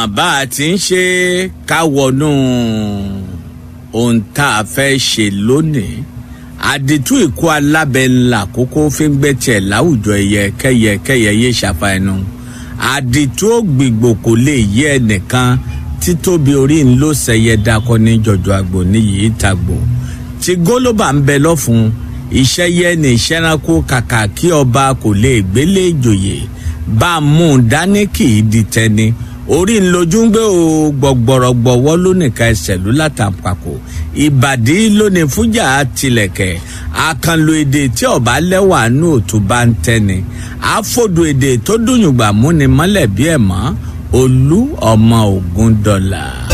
bá a ti ń ṣe ká wọnú ohun tá a fẹ́ ṣe lónìí àdìtú ìkó alábẹ́ ńlá kókó fi ń gbẹ́tẹ̀ láwùjọ ẹyẹ kẹyẹ kẹyẹ yé ṣàfà ẹnu àdìtú ògbìgbò kò lè yé ẹnìkan títóbi orí ń ló sẹyẹ dakọ ní jọjọ àgbò níyì tàgbò tí gólóbà ń bẹ lọ́fun iṣẹ́ yẹ ní ìṣẹ́ranko kàkà kí ọba kò lè gbélé ìjòyè bá a mú un dání kì í di tẹni orí ńlójú ń gbé o gbọgbọrọgbọwọ lónìka ẹsẹ̀ ló látàpàkò ìbàdí lónìí fújà tilẹ̀kẹ̀ àkànlò èdè tí ọba lẹ́wà nù tó bá ń tẹ́ni àfọ̀dù èdè tó dùnyùgbà múni mọ́lẹ̀ bí ẹ̀ mọ́ olú ọmọ ogun dọ́là.